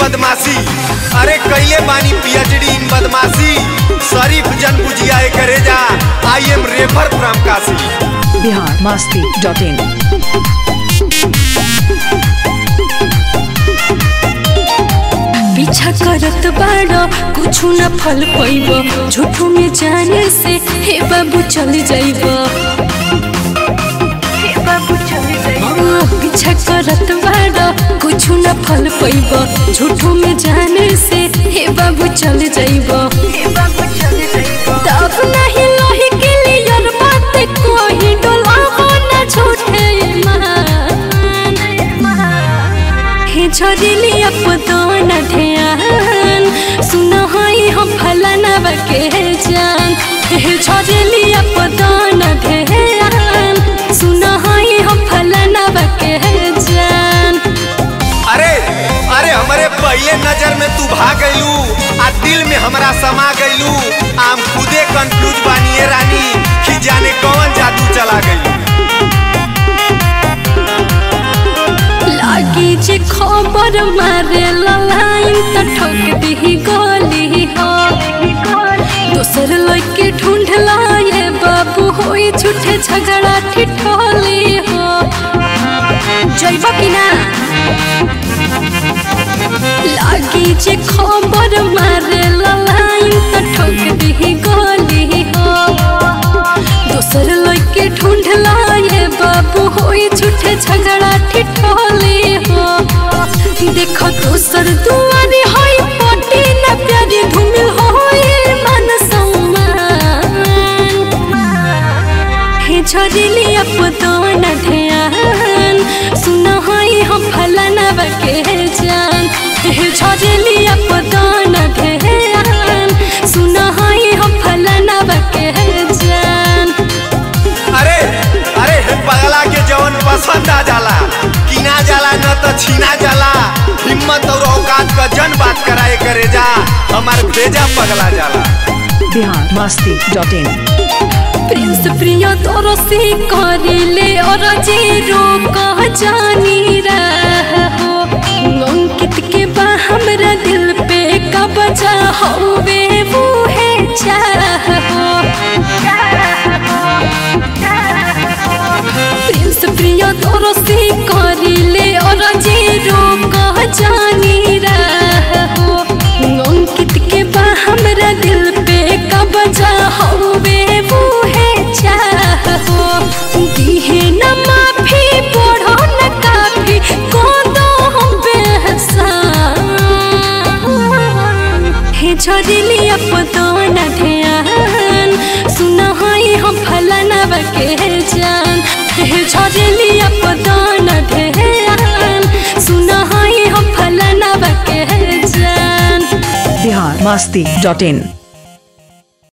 बदमाशी अरे कैले बानी पीएचडी इन बदमाशी शरीफ जन बुझिया करे जा I am refer from Kashi Bihar Masti dot in पीछा करत बाड़ो कुछ न फल पैब झूठो में जाने से हे बाबू चल जाइब पीछा करत बाड़ो कुछ न फल पैब झूठो में जाने से हे बाबू चल जाइब तब नहीं लोही के लिए बात कोई डोलाबो न झूठे मान हे झरिली अपदन ध्यान सुन हई हम फलाना बके जान हे झरिली अपदन ध्यान सुन हई हम फलाना बके जान अरे अरे हमारे पहले नजर में तू भाग गईलू आ दिल में हमरा समा गईलू आम खुदे कंफ्यूज बानिए रानी कि जाने कौन जादू चला गई लागी जे खबर मारे लाइन त ठोक दी गोली हो दोसर लड़के ढूंढ लाए बाबू होई झूठे झगड़ा ठिठोली हो जइब कि ना लागी जे खबर मारे लाइन त ठोक दी गोली हो दोसर लड़के ढूंढ लाए बाबू होई झूठे झगड़ा ठिठोली हो देखो दोसर दुआरे होई पटी न प्यारी धूमिल होई मन सम्मान हे झरिली अपदन ध्यान सुन हई हम फलाना बके जान हे झरिली अपदन ध्यान सुन हई हम फलाना बके जान अरे अरे हे पगला के जवन पसंद आ जाला किना जाला न तो छीना जाला हिम्मत और औकात का जन बात कराए करे जा हमार भेजा पगला जाला Bihar Masti dot in Prince Priya तोरो से करिले और जीरो कह जानी रहो अंकित के बा हमरा दिल पे कब्जा होवे वो है चाहो प्रिंस प्रिय तोरो से करिले और जीरो कह जानी रहो अंकित के बा हमरा दिल पे कब्जा होवे वो है चाहो दिहे न माफी पढ़ो न काफी को दो हम बेहसान हे झरिली अपदन ध्यान सुन हई हम फलाना बके जान हे झरिली अपदन ध्यान सुन हई हम फलाना बके जान बिहार मस्ती डॉट इन